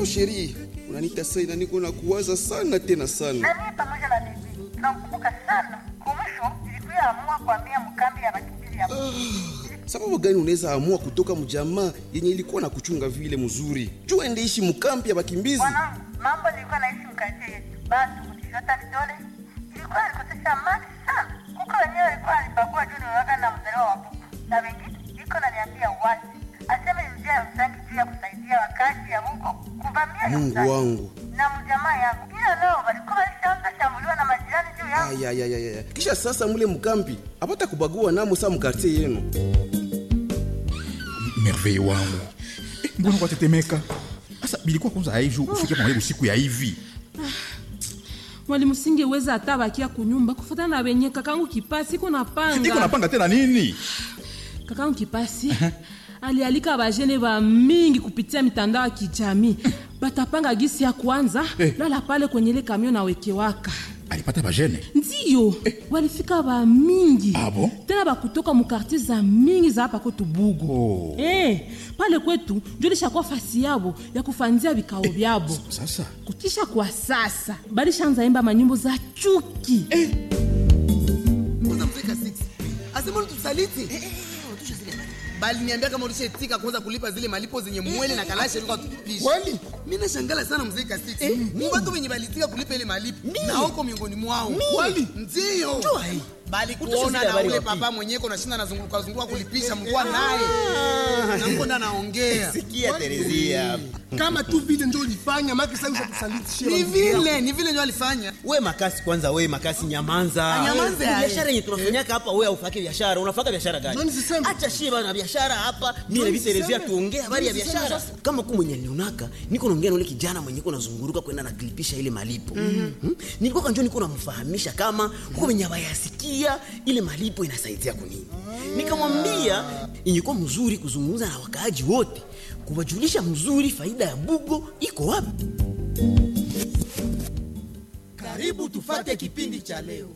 sheri, unanita sana, niko na kuwaza sana tena sana. Na mimi pamoja na bibi tunamkumbuka sana. Kumwisho ilikuwa amua kuhamia mkambi ya wakimbizi ya Sababu gani unaweza amua kutoka mjamaa yenye ilikuwa na kuchunga vile mzuri, juu ende ishi mkambi ya bakimbizi? Mwanangu, mambo nilikuwa naishi mkazi yetu, basi kunishota vidole ilikuwa alikosesha amani sana. Kuko wenyewe alikuwa alibagua juu niwaka na mzaliwa wa buku, na wengine iko naniambia wazi aseme ni njia ya msangi juu ya kusaidia wakazi ya huko kuvamia ya Mungu msangi. wangu. na mjamaa yangu, ila leo walikuwa walishaanza shambuliwa na majirani juu yangu. Ayayayaya, kisha sasa mule mkambi apata kubagua namo sa mkartie yenu. merveille wangu Eh, mbona kwatetemeka sasa bilikuwa kwanza haiju ufike pamaibu siku ya hivi mwalimu singeweza hata bakia kunyumba kufatana na wenye kakangu kipasi iko iko napanga napanga tena nini kakangu kipasi alialika bajene ba mingi kupitia mitandao ya kijamii batapanga gisi ya kwanza Eh. lala pale kwenye ile kamio na wekewaka alipata bajene ndiyo walifika ba mingi Ah bon? tena bakutoka mukartier za mingi za hapa kwetu bugu Oh. eh, pale kwetu njo lishakuwa fasi yabo ya kufanzia vikao vyabo sasa kukisha kwa sasa balishaanza imba manyimbo za chuki kwanza mfika 6 asema tusaliti bali niambia kama ulishaetika kwanza kulipa zile malipo zenye mwele na kalasha ilikuwa tutupisha Kweli? mimi nashangala sana mzee Kasiti ni watu wenye balitika kulipa ile malipo na huko miongoni mwao Kweli? ndio bali kuona Utashasikia na habari ule wapi? papa mwenyewe kuna shinda nazunguka zunguka kulipisha mlikuwa naye na mko ndo naongea Sikia Terezia. Kama tu vile ndio ulifanya maki sasa usatusaliti shia. ni vile ni vile ndio alifanya we makasi kwanza we makasi nyamanza Anyamanze Ni aye. biashara yenye tunafanyaka hapa we aufake biashara unafaka biashara gani Nani siseme? acha shie bana biashara hapa mi na Nani viterezia siseme? tuongee habari ya Nani siseme biashara sasa? kama ku mwenye nionaka niko naongea na ule kijana mwenye ko nazunguruka kwenda nakilipisha ile malipo hmm? nilikuwa kanjo niko namfahamisha kama kuko wenye abayasikia ile malipo inasaidia kunini nikamwambia ingekuwa mzuri kuzungumza na wakaaji wote kuwajulisha mzuri faida ya bugo iko wapi Karibu tufate kipindi cha leo.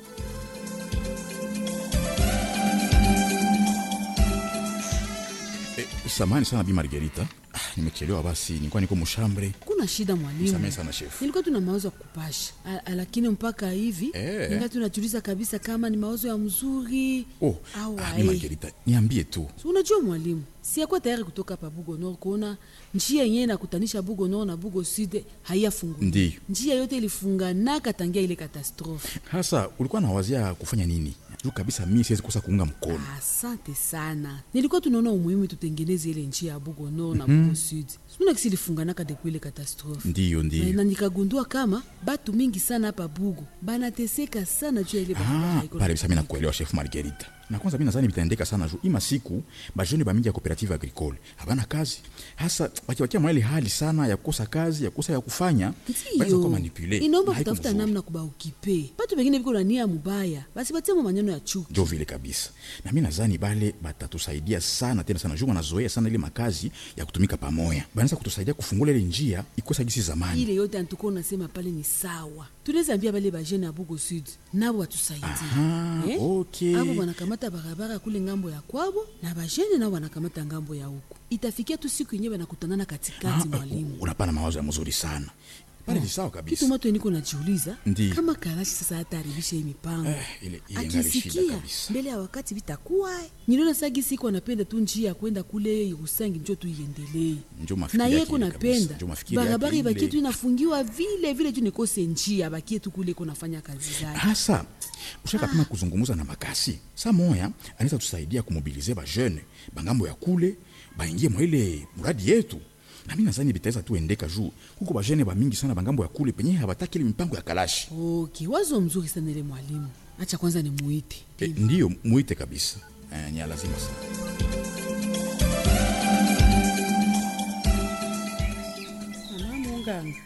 eh, samani sana bi margerita ah, nimechelewa basi nilikuwa niko mushambre kuna shida mwalimu Msamehe sana chef. nilikuwa tuna mawazo ya kupasha A- a- lakini mpaka hivi Eh. ningali tunajiuliza kabisa kama ni mawazo ya mzuri oh au ah, ae. bi margerita niambie tu So, unajua mwalimu siakuwa tayari kutoka pa bugo nord kuona njia yenyewe nakutanisha bugo nord na bugo sud haiyafunguli Ndiyo. njia yote ilifunganaka tangia ile katastrofe hasa ulikuwa nawazia kufanya nini juu kabisa mi siwezi kosa kuunga mkono asante sana nilikuwa tunaona umuhimu tutengeneze ile njia ya bugo nord na bugo sud suna kisi ilifunganaka depuis ile katastrofe ndiyo ndiyo na nikagundua kama batu mingi sana hapa bugu banateseka sana juu ya ile barabara Ah, haiko na pale bisa mi nakuelewa chef margerita na kwanza mi nazani vitaendeka sana juu ima siku bajeni bamingi ya cooperative agricole habana kazi hasa wakiwakia mwa ile hali sana ya kukosa kazi ya kukosa ya kufanya banaweza kuwa manipule inaomba na haiko kutafuta mzuri. namna kubaukipe batu bengine biko na nia mubaya basi batiamo maneno ya chuki njo vile kabisa na mi nazani bale batatusaidia sana tena sana juu wanazoea sana ile makazi ya kutumika pamoya banaweza kutusaidia kufungula ile njia ikosa gisi zamani ile yote antuko unasema pale ni sawa tunaweza ambia bale bajene ya bugo sud nabo watusaidie Aha, okay. abo wanakamata barabara kule ngambo ya kwabo na bajene nao wanakamata ngambo ya huku itafikia tu siku yenyewe banakutanana katikati mwalimu unapana mawazo ya mzuri sana pale ni sawa kabisa kitu moto niko najiuliza Ndiyo. kama kalashi sasa hataharibisha hii mipango Eh, ile- ile ingali shida akisikia kabisa. mbele ya wakati vitakuwa niliona sagi siku anapenda tu njia ya kwenda kule Yerusangi njo tu iendelee Njo mafikiri na yake ye ile kunapenda kabisa. Njo mafikiri yake barabara ile. ibakie tu inafungiwa vile vile tu nikose njia bakie tu kule kunafanya kazi zake hasa ushakapima kuzungumuza na makasi sa moya anaweza tusaidia kumobilize bajene bangambo ya kule baingie mwa ile muradi yetu na mi nazani bitaweza tuendeka juu huko bajene bamingi sana bangambo ya kule penye habataki ile mipango ya kalashi okay wazo mzuri sana ile mwalimu acha kwanza ni muite e, ndiyo muite kabisa e, ni ya lazima sana mama munganga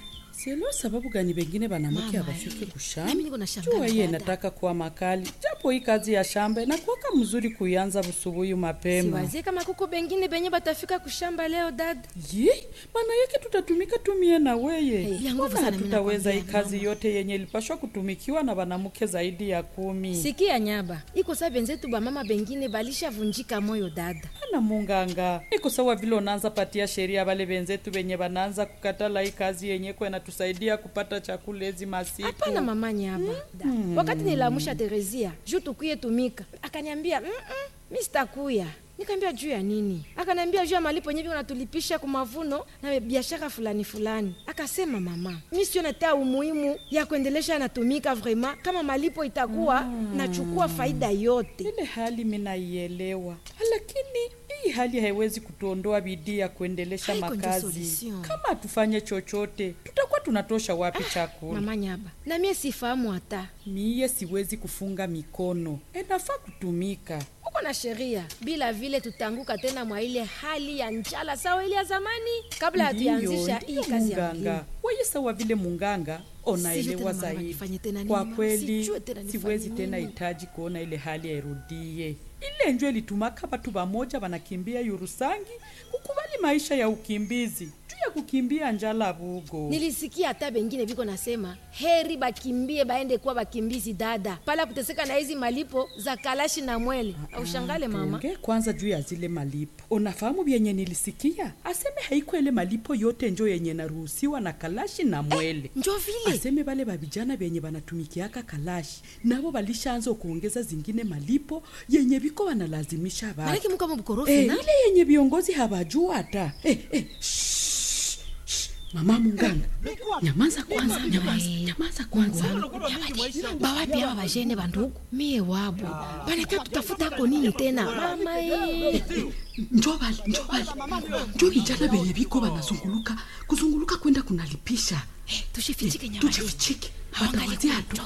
sielewa sababu gani bengine banamuke Mama, abafike eh. kushamba Nami niko nashangaa jua iye dada. nataka kuwa makali japo hii kazi ya shamba inakuwaka mzuri kuianza busubuhi mapema siwazie kama kuko bengine benye batafika kushamba leo dada yi maana yake tutatumika tumie na weye Hey, ya nguvu Mbona sana, mimi hatutaweza hii nakwambia, kazi yote yenye ilipashwa kutumikiwa na banamuke zaidi ya kumi sikia nyaba iko sa benzetu bamama bengine balishavunjika moyo dada ana munganga iko sawa vile unaanza patia sheria bale benzetu benye banaanza kukatala hii kazi yenye kwa inatusaidia kupata chakula hizi masiku hapana mama nyaba da. wakati nilamusha terezia juu tukuye tumika akaniambia mm -mm, mi sitakuya nikaambia juu ya nini akaniambia juu ya malipo nyevi unatulipisha kwa mavuno na biashara fulani fulani akasema mama mi sione ta umuhimu ya kuendelesha natumika vraimen kama malipo itakuwa nachukua faida yote ile hali minaielewa lakini hii hali haiwezi kutuondoa bidii ya kuendelesha Haiko ndio makazi solution. kama hatufanye chochote tutakuwa tunatosha wapi chakula mama nyaba na mie sifahamu hata miye siwezi kufunga mikono enafaa kutumika uko na sheria bila vile tutanguka tena mwa ile hali ya njala sawa ile ya zamani kabla hatuyaanzisha hii ndiyo kazi ya munganga mlimo weye sawa vile munganga onaelewa tena mama, zaidi nifanye tena nini, kwa mama? kweli Sijue tena nifanye siwezi tena nini. hitaji kuona ile hali yairudie ile njo ilitumaka batu bamoja banakimbia yurusangi kukubali maisha ya ukimbizi juu ya kukimbia njala bugo nilisikia hata bengine biko nasema heri bakimbie baende kuwa bakimbizi dada pala kuteseka na hizi malipo za kalashi na mwele aushangale mama tuongee kwanza juu ya zile malipo unafahamu vyenye nilisikia aseme haiko ile malipo yote njo yenye naruhusiwa na kalashi na mwele njo vile aseme bale babijana benye banatumikiaka kalashi nabo balishaanza kuongeza zingine malipo yenye biko wanalazimisha batu manake muko mubukorofi Eh, na ile yenye viongozi habajua hata eh, eh, shh, shh, mama munganga nyamaza kwanza nyamaza nyamaza kwanza bawapi aba bajene bandugu mie wabo banaka tutafuta ako nini tena mama eh. njo bali njo bali njo vijana benye biko banazunguluka kuzunguluka kwenda kunalipisha tushifichike nyama tujifichike batawazia hatu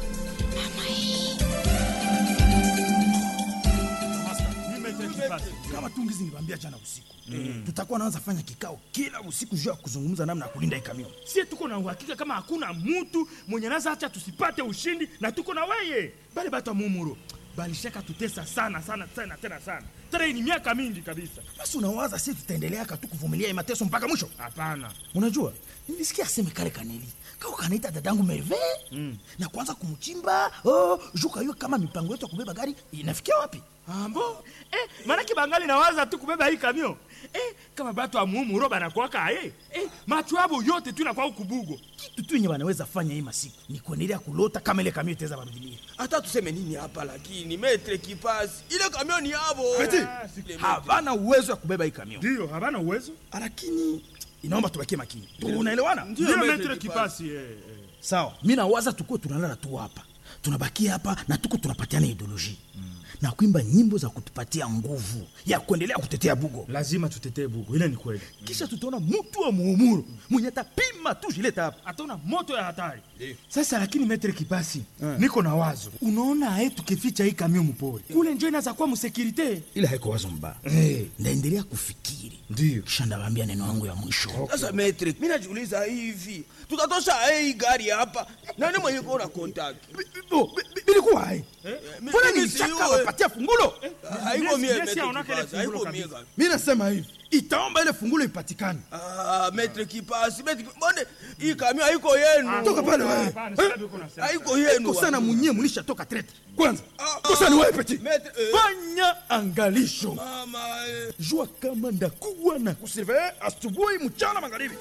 kama tu ngizi niliwaambia jana usiku tutakuwa naanza fanya kikao kila usiku juu ya kuzungumza namna ya kulinda ikamion sie tuko na uhakika kama hakuna mutu mwenye naza acha tusipate ushindi na tuko na weye bale batu wa mumuro balishaka tutesa sana sana tena tena sana tena hii ni miaka mingi kabisa basi unawaza si tutaendeleaka tu kuvumilia hii mateso mpaka mwisho hapana unajua nilisikia aseme kale kaneli kao kanaita dadangu merve mm. na kwanza kumchimba oh, juka hiyo kama mipango yetu ya kubeba gari inafikia wapi ambo eh, manake bangali nawaza tu kubeba hii kamio eh, kama batu wa mumuro banakwaka aye eh, macho abo yote tu inakwao kubugo kitu tu yenye wanaweza fanya hii masiku ni kuendelea kulota kama ile kamio itaweza barudilia hata tuseme nini hapa lakini metre kipasi ile kamioni yabo Ati, havana uwezo ya kubeba hii kamio ndio havana uwezo lakini inaomba tubakie makini unaelewana ndio metre kipasi eh, eh. sawa mi nawaza tukuwe tunalala tu hapa tunabakia hapa na tuko tunapatiana ideoloji mm. na kuimba nyimbo za kutupatia nguvu ya kuendelea kutetea bugo lazima tutetee bugo ile ni kweli kisha tutaona mtu wa muumuru mwenye atapima tu jileta hapa ataona moto ya hatari sasa lakini metre kipasi niko na wazo unaona aye tukificha hii kamio mpori kule njo inaza kuwa musekirite ile haiko wazo mbaya hey. ndaendelea kufikiri ndio kisha ndawambia neno yangu ya mwisho sasa metre mi najiuliza hivi tutatosha hii gari hapa nani mwenye kuona kontaki bilikuwa hai mbona mimi nilichaka sijue. wapatia fungulo haiko mie Yes, metre aonaka ile kipasi fungulo haiko mie kabisa. gari. mi nasema hivi itaomba ile fungulo ipatikane Ah, metre kipasi metre kipasi. mbone hii kamio haiko yenu toka pale wewe Hapana, sasa uko nasema. haiko yenu kosana munye mulishatoka trete kwanza kosani wewe peti metre eh, fanya angalisho mama eh. jua kama ndakuwa na kusurveye asubuhi mchana magharibi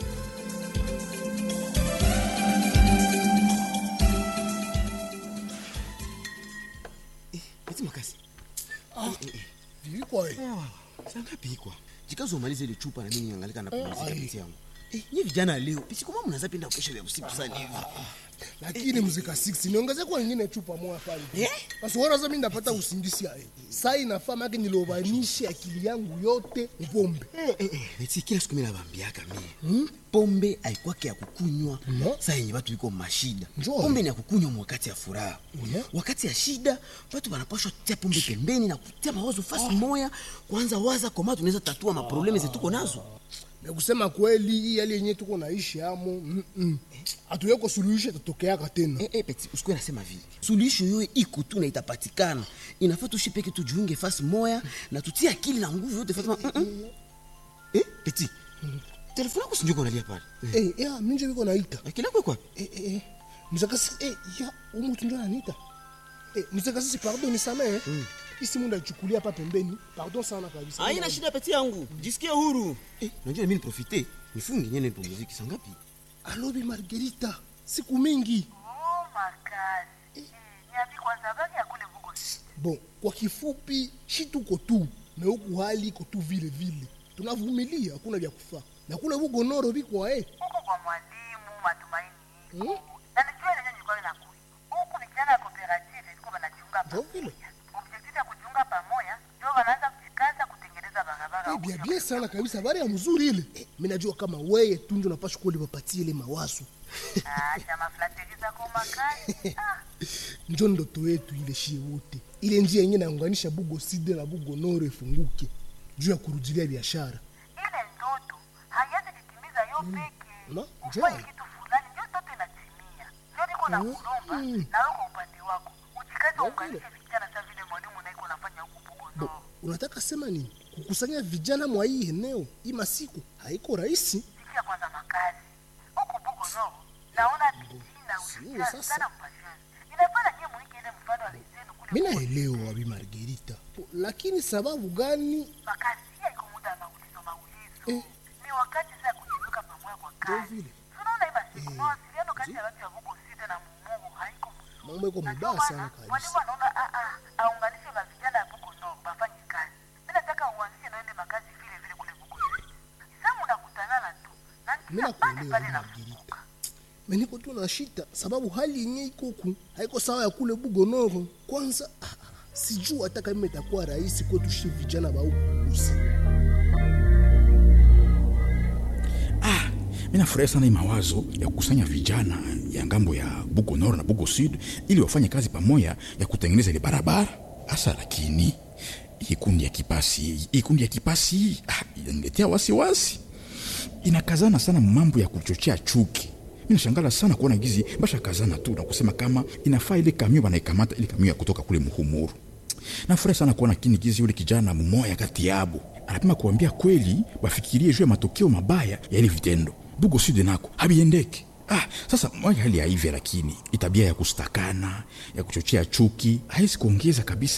eti makasi Vilikuwa eh. sangapi ikwa jikazi umalize ile chupa na mimi niangalika na kupumzika piti yangu Eh, nyi vijana leo pisikoma mnaza penda kesho vya usiku sana hivi lakini mzika 6 niongeze kwa nyingine chupa moja pale basi wona sasa mimi ndapata usingisi ya saa inafaa make nilobanishe akili yangu yote upombe eti kila siku mimi nabambiaka mie pombe aikwake ya kukunywa saa yenye watu iko mashida Njoo. pombe ni ya kukunywa wakati ya furaha wakati ya shida watu wanapashwa tia pombe pembeni na kutia mawazo fasi moya kwanza waza koma tunaweza tatua maprobleme zetuko nazo na kusema kweli hii hali yenyewe tuko naishi amo mm -mm. hatuyeko suluhisho itatokeaka tena eh, eh, peti usikuwe nasema vile suluhisho yoyo iko tu na itapatikana inafaa tushi peke tujiunge fasi moya na tutie akili na nguvu yote fatima mm -mm. eh, peti telefoni yako sinjuko unalia pale eh, ya minje viko naita akili yako kwa eh, eh, eh. mzakasi eh, ya umutu ndio ananiita eh, mzakasi pardon nisamehe mm. isi mundu alichukulia hapa pembeni pardon sana kabisa haina shida peti yangu jisikie huru eh, najua mimi niprofite nifunge nyene nipumziki saa ngapi alobi margerita siku mingi Oh, makazi. Eh, niambi kwanza baki ya kule Bugo. bon kwa kifupi shi tuko tu na huku hali iko tu vile vile tunavumilia hakuna vya kufaa na kule bugonoro bikwa eh. Huko kwa mwalimu matumaini iko. Na nijua ile nilikuwa nakuja. Huku vijana ya cooperative iko wanajiunga pamoja. Objective ya kujiunga pamoja ndio wanaanza kujikaza kutengeneza barabara. Eh, bia bia sana kabisa habari ya mzuri ile eh, mi najua kama weye tu ndio napasha kuwa lipapatie ile mawazo Ah, chama flateri zako makazi. Ah, njo ndoto yetu ile shie wote ile njia yenye naunganisha bugo side na bugo noro ifunguke juu ya kurudilia biashara ile ndoto haiwezi kutimiza yo peke. na Ufanye njai kitu fulani ndio ndoto inatimia. Ndio niko na kulomba na wewe kwa upande wako. Ujikaze uunganishe vijana sasa vile mwalimu na iko nafanya huku Bugo Bo, unataka sema nini kukusanya vijana mwa hii eneo hii masiku haiko rahisi Sikia kwanza makazi. Huku Bugo no. Naona bidii na ushirikiano sasa. sana mpashani. Inafanya nyie muige ile mfano wa wenzenu kule mi naelewa abi margerita Bo, lakini sababu gani makazi. Hii iko muda wa maulizo maulizo. Eh. Ni wakati sasa kujiweka pamoja kwa kazi. vile. Tunaona hii masiku mawasiliano kati ya watu ya Bugo Side na Mumungu haiko mambo iko mabaya sana kabisa mwalimu anaona ah, ah, aunganishe mavijana ya Bugo no bafanye kazi. Mimi nataka uanzishe naende makazi vile vile kule Bugo Side. Sasa mnakutanana tu. Na mi njia pale nakuelewa pale abi na margerita meniko tu na shita sababu hali yenye ikoku haiko sawa ya kule bugonoro kwanza ah, ah, sijuu hata kama itakuwa rahisi kwetu shi vijana ba huku kusi mi nafurahi sana hii mawazo ya kukusanya vijana ya ngambo ya bugo nord na bugo sud ili wafanye kazi pamoja ya kutengeneza ile barabara hasa lakini hii kundi ya kipasi hii kundi ya kipasi ah, inaniletea wasiwasi inakazana sana mambo ya kuchochea chuki mi nashangala sana kuona gizi basha kazana tu na kusema kama inafaa ile kamio banaikamata ile kamio ya kutoka kule muhumuru nafurahi sana kuona kini gizi yule kijana mumoya kati yabo anapima kuambia kweli wafikirie juu ya matokeo mabaya ya ile vitendo bugo sud nako habiendeke ah, sasa moja hali ya hivyo lakini itabia ya kustakana ya kuchochea chuki haisi kuongeza kabisa